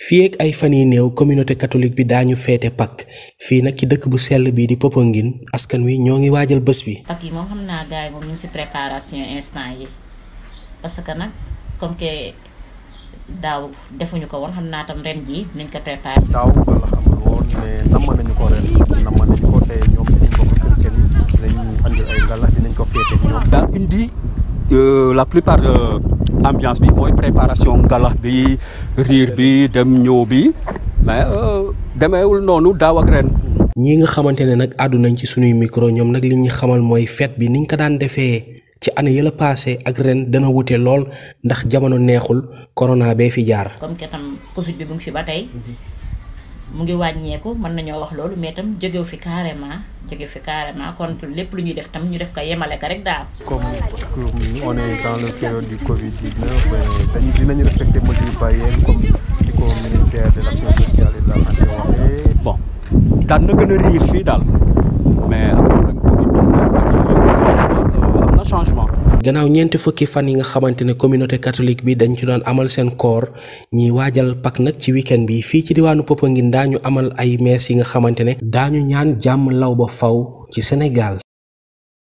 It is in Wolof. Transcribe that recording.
fii ak ay fan yi néew communauté catholique bi daañu feete Pâques fii nag ci dëkk bu sell bi di Popenguine askan wi ñoo ngi waajal bés bi. Pâques yi moom xam naa gars yi moom ñu ngi si préparation instant yi parce que nag comme que daaw defuñu ko woon xam naa tam ren jii dinañ ko préparé. daaw wala xamul woon mais namm nañu ko ren namm nañu ko te ñoom dinañ ko kër kenn dinañ andil ay ngalax dinañ ko féete ñoom. daa indi la plupart de ambiance bi mooy préparation ngalax bi riir bi dem ñëw bi mais demeewul noonu daaw ak ren. ñii nga xamante ne nag àddu nañ ci sunuy micro ñoom nag li ñu xamal mooy fête bi niñ ko daan defee ci année yëla passé ak ren dana wute lool ndax jamono neexul corona bee fi jaar. comme que tam Covid bi mu ngi fi ba tey mu ngi wàññeeku mën nañoo wax loolu mais tam jógewu fi carrément jóge fi carrément kon lépp lu ñuy def tam ñu def ko yemale ko rek daal. comme on est dans le période du Covid 19 dañu dinañu respecter mesures barrières comme ni ko ministère de l' action sociale et de la santé waxee. bon daan na gën a riir fii daal mais avec Covid 19 am na changement. gannaaw ñeenti fukki fan yi nga xamante ne communauté catholique bi dañ ci doon amal seen koor ñiy waajal Pâques nag ci week-end bi fii ci diwaanu Popenguine daañu amal ay mees yi nga xamante ne daañu ñaan jàmm law ba faw ci Sénégal